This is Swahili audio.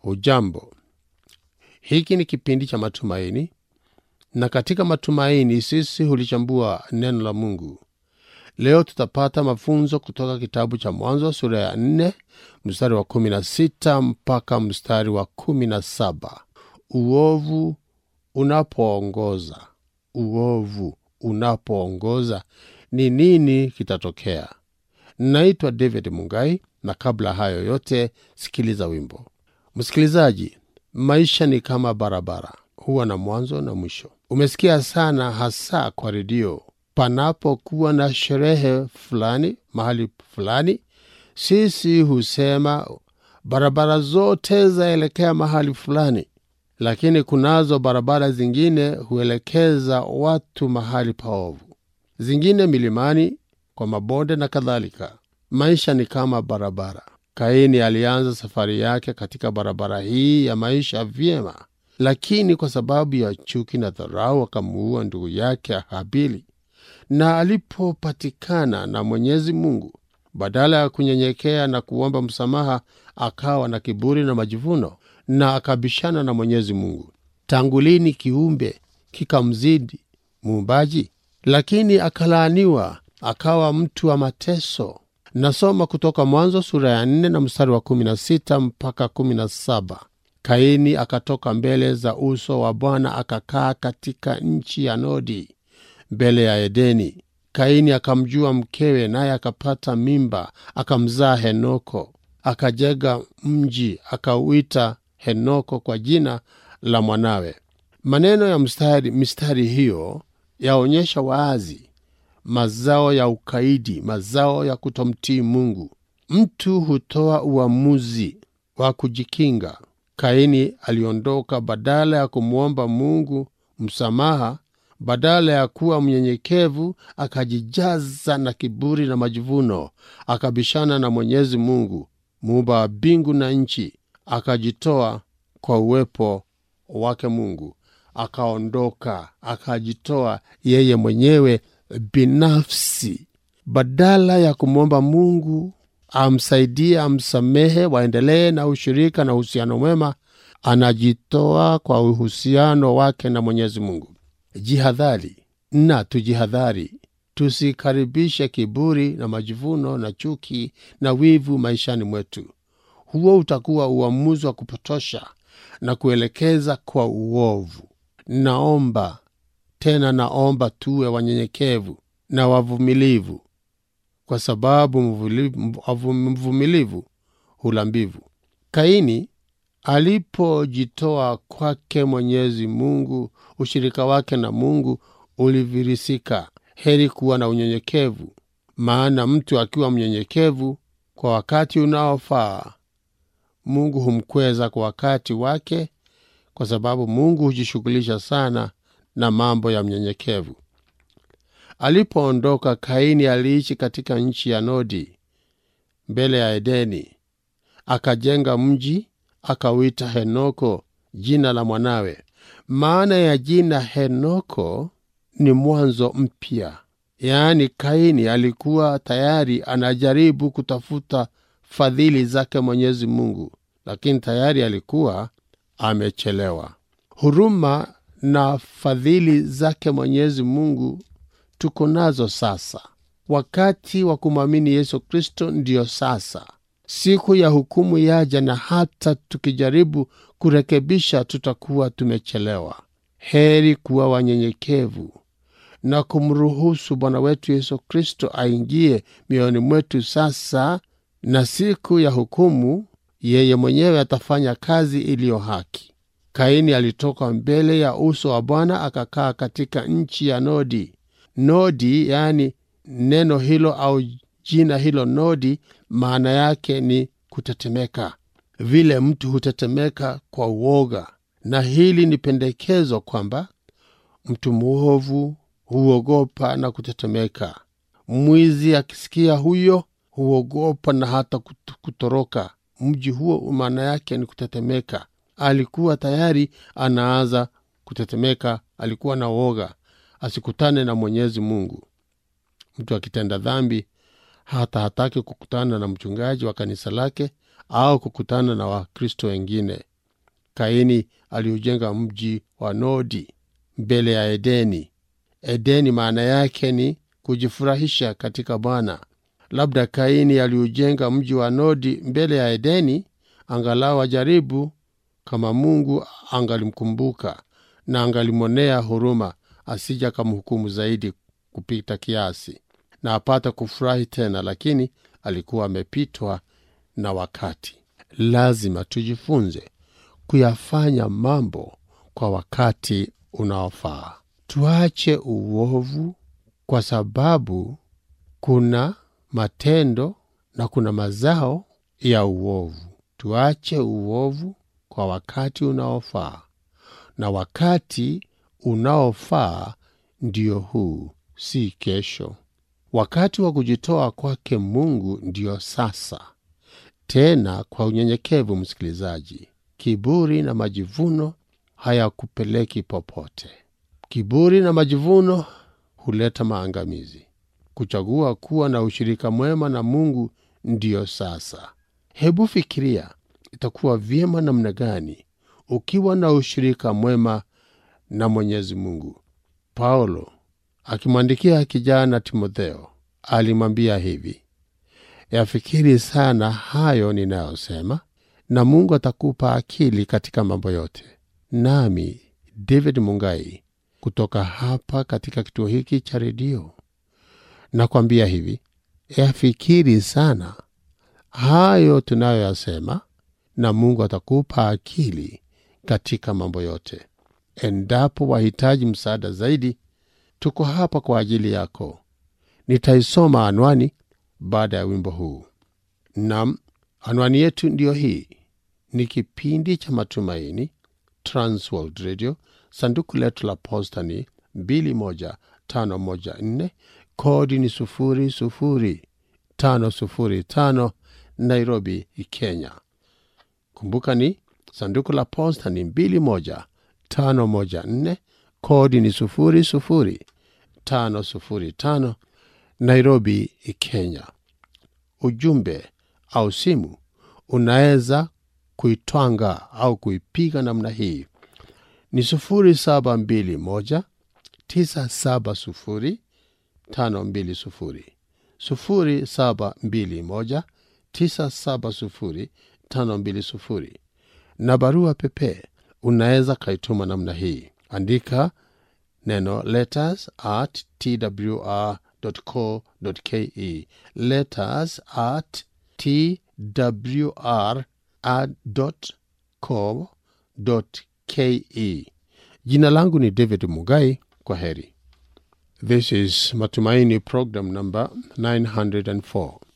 hujambo hiki ni kipindi cha matumaini na katika matumaini sisi hulichambua neno la mungu leo tutapata mafunzo kutoka kitabu cha mwanzo sura ya nne mstari wa kumi na sita mpaka mstari wa kumi na saba uovu unapoongoza uovu unapoongoza ni nini kitatokea naitwa david mungai na kabla hayo yote sikiliza wimbo msikilizaji maisha ni kama barabara huwa na mwanzo na mwisho umesikia sana hasa kwa redio panapokuwa na sherehe fulani mahali fulani sisi husema barabara zote zaelekea mahali fulani lakini kunazo barabara zingine huelekeza watu mahali paovu zingine milimani kwa mabonde na kadhalika maisha ni kama barabara kaini alianza safari yake katika barabara hii ya maisha vyema lakini kwa sababu ya chuki na dharau akamuua ndugu yake habili na alipopatikana na mwenyezi mungu badala ya kunyenyekea na kuomba msamaha akawa na kiburi na majivuno na akabishana na mwenyezi mungu tangu lini kiumbe kikamzidi muumbaji lakini akalaaniwa akawa mtu wa mateso nasoma kutoka mwanzo sura ya nne na mstari wa kumi na sita mpaka kumi na saba kaini akatoka mbele za uso wa bwana akakaa katika nchi ya nodi mbele ya edeni kaini akamjua mkewe naye akapata mimba akamzaa henoko akajenga mji akauita henoko kwa jina la mwanawe maneno ya mstari, mistari hiyo yaonyesha wazi mazao ya ukaidi mazao ya kutomtii mungu mtu hutoa uamuzi wa kujikinga kaini aliondoka badala ya kumwomba mungu msamaha badala ya kuwa mnyenyekevu akajijaza na kiburi na majivuno akabishana na mwenyezi mungu muumba wa mbingu na nchi akajitoa kwa uwepo wake mungu akaondoka akajitoa yeye mwenyewe binafsi badala ya kumwomba mungu amsaidie amsamehe waendelee na ushirika na uhusiano mwema anajitoa kwa uhusiano wake na mwenyezi mungu jihadhari na tujihadhari tusikaribishe kiburi na majivuno na chuki na wivu maishani mwetu huo utakuwa uamuzi wa kupotosha na kuelekeza kwa uovu naomba tena naomba tuwe wanyenyekevu na wavumilivu kwa sababu mvumilivu hula mbivu kaini alipojitoa kwake mwenyezi mungu ushirika wake na mungu ulivirisika heri kuwa na unyenyekevu maana mtu akiwa mnyenyekevu kwa wakati unaofaa mungu humkweza kwa wakati wake kwa sababu mungu hujishughulisha sana na mambo ya mnyenyekevu alipoondoka kaini aliishi katika nchi ya nodi mbele ya edeni akajenga mji akauita henoko jina la mwanawe maana ya jina henoko ni mwanzo mpya yaani kaini alikuwa tayari anajaribu kutafuta fadhili zake mwenyezi mungu lakini tayari alikuwa amechelewa huruma na fadhili zake mwenyezi mungu tuko nazo sasa wakati wa kumwamini yesu kristo ndiyo sasa siku ya hukumu yaja na hata tukijaribu kurekebisha tutakuwa tumechelewa heri kuwa wanyenyekevu na kumruhusu bwana wetu yesu kristo aingie mioyoni mwetu sasa na siku ya hukumu yeye mwenyewe atafanya kazi iliyo haki kaini alitoka mbele ya uso wa bwana akakaa katika nchi ya nodi nodi yaani neno hilo au jina hilo nodi maana yake ni kutetemeka vile mtu hutetemeka kwa uoga na hili ni pendekezo kwamba mtu mwovu huogopa na kutetemeka mwizi akisikia huyo huogopa na hata kutoroka mji huo maana yake ni kutetemeka alikuwa tayari anaanza kutetemeka alikuwa na uoga asikutane na mwenyezi mungu mtu akitenda dhambi hata hataki kukutana na mchungaji wa kanisa lake au kukutana na wakristo wengine Kaini aliujenga mji wa Nodi mbele ya Edeni. Edeni maana yake ni kujifurahisha katika Bwana. Labda Kaini aliujenga mji wa Nodi mbele ya Edeni, angalau ajaribu kama Mungu angalimkumbuka na angalimwonea huruma, asija akamhukumu zaidi kupita kiasi na apata kufurahi tena, lakini alikuwa amepitwa na wakati. Lazima tujifunze kuyafanya mambo kwa wakati unaofaa. Tuache uovu, kwa sababu kuna matendo na kuna mazao ya uovu. Tuache uovu kwa wakati unaofaa, na wakati unaofaa ndio huu, si kesho. Wakati wa kujitoa kwake Mungu ndiyo sasa, tena kwa unyenyekevu. Msikilizaji, kiburi na majivuno hayakupeleki popote. Kiburi na majivuno huleta maangamizi. Kuchagua kuwa na ushirika mwema na Mungu ndiyo sasa. Hebu fikiria, itakuwa vyema namna gani ukiwa na ushirika mwema na Mwenyezi Mungu. Paulo akimwandikia kijana Timotheo alimwambia hivi: yafikiri sana hayo ninayosema, na Mungu atakupa akili katika mambo yote. Nami David Mungai kutoka hapa katika kituo hiki cha redio nakwambia hivi, yafikiri sana hayo tunayoyasema, na Mungu atakupa akili katika mambo yote. Endapo wahitaji msaada zaidi, tuko hapa kwa ajili yako. Nitaisoma anwani baada ya wimbo huu. Nam, anwani yetu ndiyo hii. Ni kipindi cha Matumaini, Transworld Radio. Sanduku letu la posta ni 21514 kodi ni 00505 Nairobi, Kenya. Kumbuka ni sanduku la posta ni 21514 kodi ni 00505 Nairobi, Kenya. Ujumbe au simu unaweza kuitwanga au kuipiga namna hii ni 0721 970 520 0721 970 520 na barua pepe unaweza kaituma namna hii andika neno letters at twr.co.ke letters at twr.co.ke jina langu ni david mugai kwa heri this is matumaini program number 904